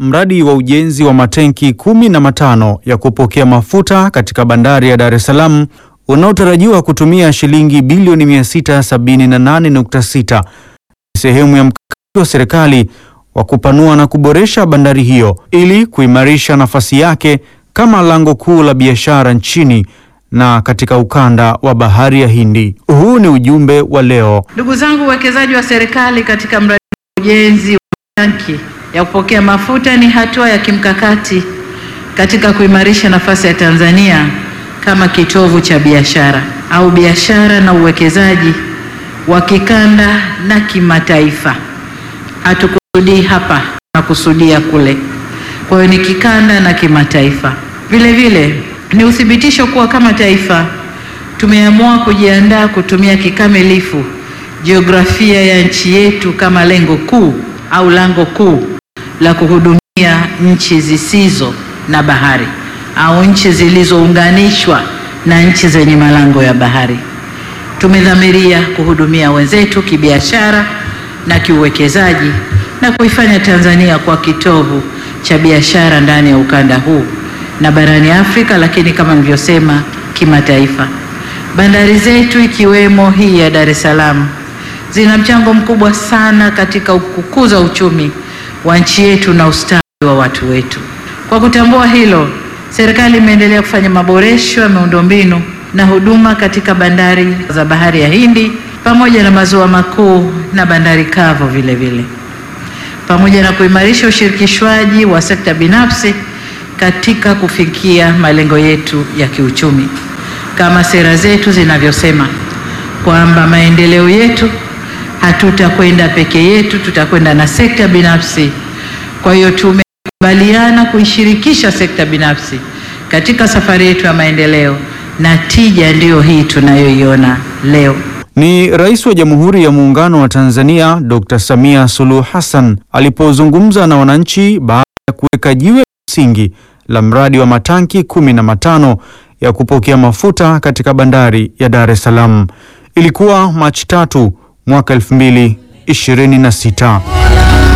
mradi wa ujenzi wa matenki kumi na matano ya kupokea mafuta katika bandari ya Dar es Salaam unaotarajiwa kutumia shilingi bilioni 678.6 sehemu ya mkakati wa serikali wa kupanua na kuboresha bandari hiyo ili kuimarisha nafasi yake kama lango kuu la biashara nchini na katika ukanda wa bahari ya Hindi. Huu ni ujumbe wa leo. Ndugu zangu, uwekezaji wa serikali katika mradi wa ujenzi wa tanki ya kupokea mafuta ni hatua ya kimkakati katika kuimarisha nafasi ya Tanzania kama kitovu cha biashara au biashara na uwekezaji wa kikanda na kimataifa. Hatukusudii hapa, tunakusudia kule. Kwa hiyo ni kikanda na kimataifa. Vile vile ni uthibitisho kuwa kama taifa tumeamua kujiandaa kutumia kikamilifu jiografia ya nchi yetu kama lengo kuu au lango kuu la kuhudumia nchi zisizo na bahari au nchi zilizounganishwa na nchi zenye malango ya bahari. Tumedhamiria kuhudumia wenzetu kibiashara na kiuwekezaji na kuifanya Tanzania kwa kitovu cha biashara ndani ya ukanda huu na barani Afrika, lakini kama nilivyosema, kimataifa. Bandari zetu ikiwemo hii ya Dar es Salaam zina mchango mkubwa sana katika kukuza uchumi wa nchi yetu na ustawi wa watu wetu. Kwa kutambua hilo, serikali imeendelea kufanya maboresho ya miundombinu na huduma katika bandari za Bahari ya Hindi pamoja na maziwa makuu na bandari kavu vile vile, pamoja na kuimarisha ushirikishwaji wa sekta binafsi katika kufikia malengo yetu ya kiuchumi kama sera zetu zinavyosema kwamba maendeleo yetu hatutakwenda peke yetu, tutakwenda na sekta binafsi. Kwa hiyo tumekubaliana kuishirikisha sekta binafsi katika safari yetu ya maendeleo, na tija ndiyo hii tunayoiona leo. Ni Rais wa Jamhuri ya Muungano wa Tanzania Dr. Samia Suluhu Hassan alipozungumza na wananchi baada ya kuweka jiwe la msingi la mradi wa matanki kumi na matano ya kupokea mafuta katika bandari ya Dar es Salaam. Ilikuwa Machi tatu mwaka 2026.